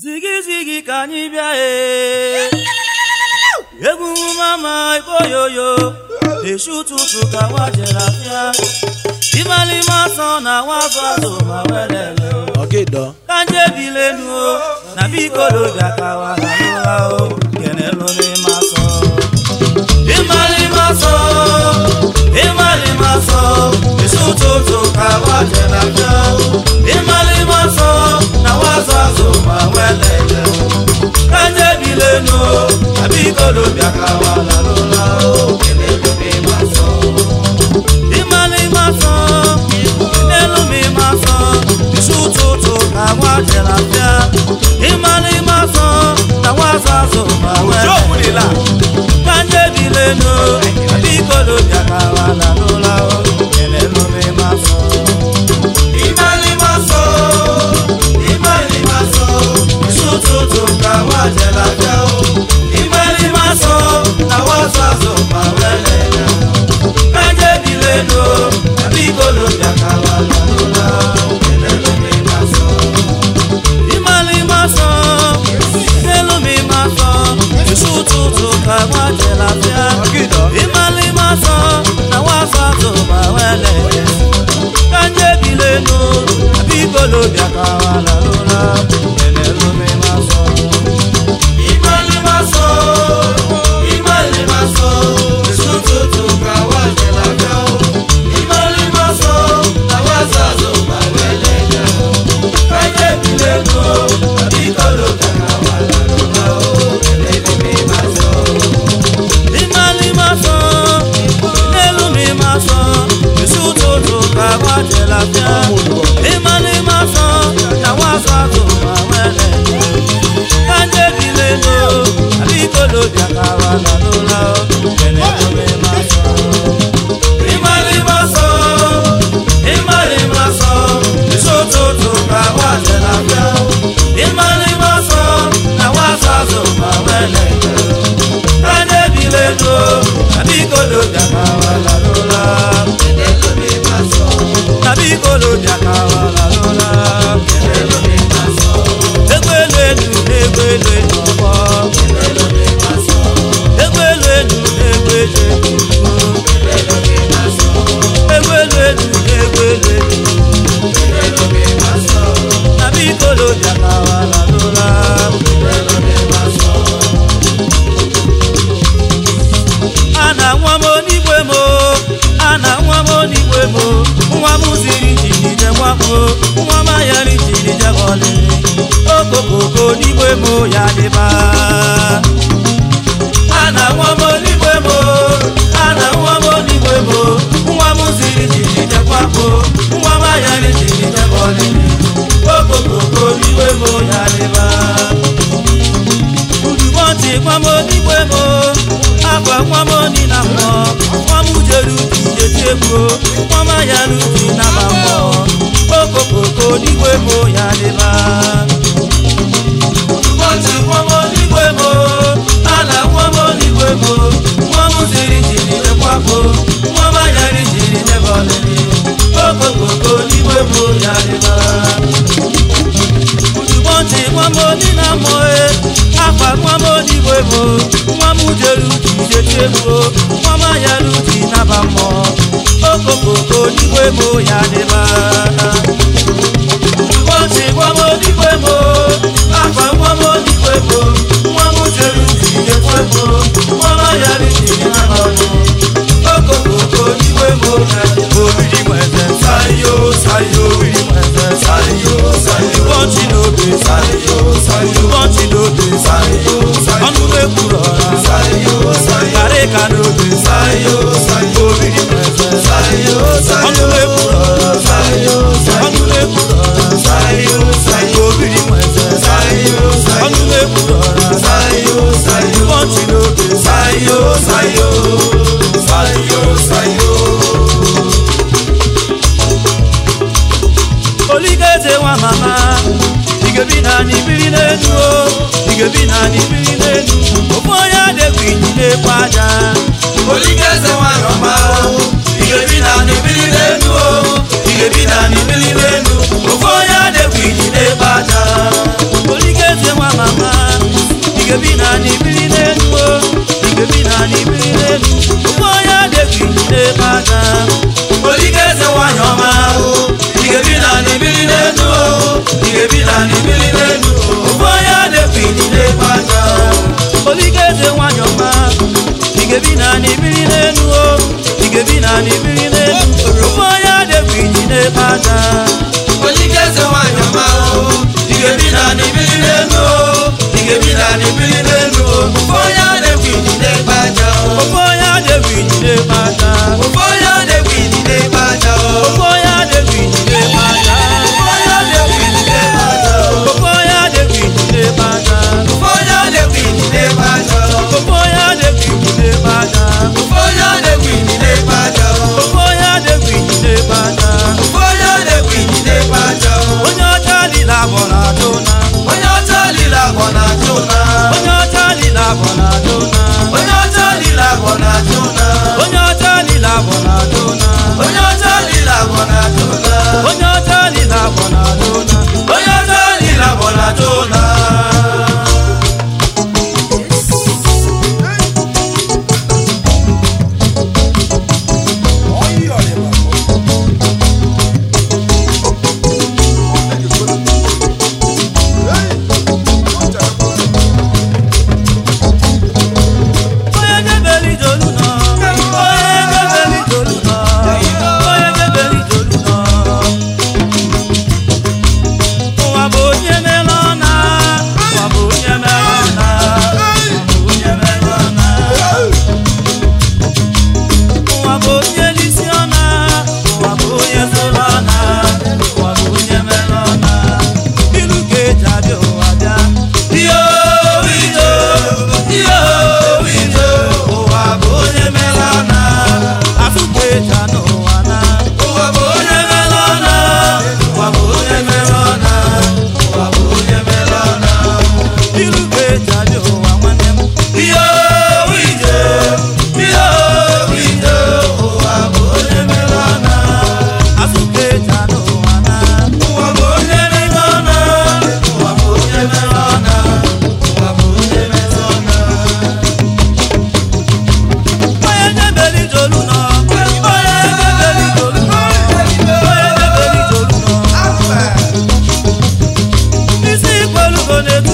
zigi zigi ka anyị bịa ee egwu mama ikpoyoyo eshi ụtụtụ ka nwa jere afịa ịmalime ọsọ na nwa azụ azụ ma welele ọgịdọ ka nje ebilenu o na biko lobịa ka wahalụla o kenelụlime asọ ịmalime ọsọ ịmalime ọsọ eshi ụtụtụ ka nwa jere afịa ịmalime ọsọ na nwa azụ azụ ma welele ka nje ebilenu o na biko lobịa ka wahalụla o kenelụlime asọ ịmalime ọsọ n'elu m ịma asọ isi ụtụtụ ka nwa jere afịa ịmalime ọsọ na nwa azụ azụ ma wee ka ndị ebilenu biko dobịa ka wala n'ụlọ kelelu m ịma asọ ịmalime ọsọ ịmalime ọsọ isi ụtụtụ ka nwa jere afịa ịmalime ọsọ na nwa azụ azụ ma wee lele Kanje bileno, abigolo byakawa lalola, kelelo mi maso. Imali maso, kelelo mi maso, isututu kagwa jelafia. Imali maso, na wasato bawele. Kanje bileno, abigolo byakawa lalola, kelelo mi maso. Imali maso, imali maso, isututu kawa jelafia. Imali maso, na wasato bawele. Kanje bileno, abigolo byakawa lalola, kelelo mi maso. Imali maso, n'elu mi maso, isi ụtụtụ ka gwa jelafia. Imali maso, na wasato bawele. Kanje bileno, abigolo byakawa lalola, kelelo mi maso. Imali maso, imali maso, isi ụtụtụ ka gwa jelafia. Imali maso, na wasato bawele. Kanje bileno, abigolo byakawa lalola, kelelo mi maso. Abigolo byakawa lalola, kelelo mi maso. Egbelu elu, egbelu elu ọgbọ. Kelelo mi maso. Egbelu elu, egbelu elu ọgbọ. Kelelo mi maso. Egbelu elu, egbelu elu. Kelelo mi maso. Abigolo byakawa lalola, kelelo mi maso. ana nwa m onigwe m o, ana nwa m onigwe m o. nwa m ziri jiri jekwa m o, nwa m ayari jiri jekwa ọlịlị okokoko onigwe m o, ya dịba ana nwa m onigwe m o, ana nwa m onigwe m o. nwa m ziri jiri jekwa m o, nwa m ayari jiri jekwa ọlịlị okokoko onigwe m o, ya dịba udumọntị nwa m onigwe m o, akwa nwa m oni na mmụọ nwa m jere uju jeti egwu nwa m ayara uju na ma mmụọ okokoko onigwe m o, ya dịba udumọntị nwa m onigwe m o, ala nwa m onigwe m o, nwa m ziri jiri jekwapụ nwa m ayara jiri jebe ọlịlị okokoko onigwe m o, ya dịba udumọntị nwa m oni na mmụọ e akwa nwa m onigwe m o, nwa m jere uju jeti egwu nwa m ayara uju na ma mmụọ okokoko onigwe m o, ya dịba ụbọchị nwa m onigwe m o, akwa nwa m onigwe m o, nwa m jere uju jekwa m o, nwa m ayara uju na ma mmụọ okokoko onigwe m o, ya dịba obiri nweze sayo sayo obiri nweze sayo sayo ụbọchị n'obe sayo sayo ụbọchị n'obe sayo sayo ọnụ ekwuru ọra sayo sayo karịka n'obe sayo sayo obiri nweze sayo sayo ọnụ ekwuru ọra sayo sayo ọnụ ekwuru ọra sayo sayo obiri nweze sayo sayo ọnụ ekwuru ọra sayo sayo ụbọchị n'obe sayo sayo sayo sayo oligeze nwa mama igebi na anyị biri n'elu o igebi na anyị biri n'elu ofu onye adịghị inyi na-ekwe aja oligeze nwanyị ọma igebi na anyị biri n'elu o igebi na anyị biri n'elu ofu onye adịghị inyi na-ekwe aja oligeze n'ibili n'elu o ị ga-ebi na n'ibili n'elu o ofe onye a na-ekwu idide gbaja o ofe onye adịghị ijide kpata ofe onye a na-ekwu idide gbaja o ofe onye adịghị ijide kpata ofe onye a na-ekwu idide gbaja o ofe onye adịghị ijide kpata ofe onye a na-ekwu idide gbaja o ofe onye adịghị ijide kpata ofe onye a na-ekwu idide gbaja o ofe onye adịghị ijide kpata ofe onye a na-ekwu idide gbaja o onye ọcha lila abọ na-atụ na onye ọcha lile agwọ na-achụ na onye ọcha lila abọ na-atụ na onye ọcha lile agwọ na-achụ na onye ọcha lila abọ na-atụ na onye ọcha lile agwọ na-achụ na onye ọcha lila abọ na-atụ na onye ọcha lile agwọ na-achụ na onye nyebeli jolu nọ onye nyebeli jolu nọ onye nyebeli jolu nọ ụwa bụ onye mere ọna ụwa bụ onye mere ọna ụwa bụ onye mere ọna ụwa bụ onye n'isi ọna ụwa bụ onye zụrụ ọna ụwa bụ onye mere ọna ilu ka eji abịa ụwa bịa iyo ije iyo ije ụwa bụ onye mere ọna afụ ka eji anụ ụwa na ụwa bụ onye mere ọna ụwa bụ onye mere ọna ụwa bụ onye mere ọna ilu ka eji abịa ụwa nwanne m iyo ije iyo ije ụwa bụ onye mere ọna afụ ka eji anụ ụwa na ụwa bụ onye mere ọna ụwa bụ onye mere ọna ụwa bụ onye mere ọna onye nyebeli jolu nọ onye nyebeli jolu nọ onye nyebeli jolu nọ isi ikwelugo na-etu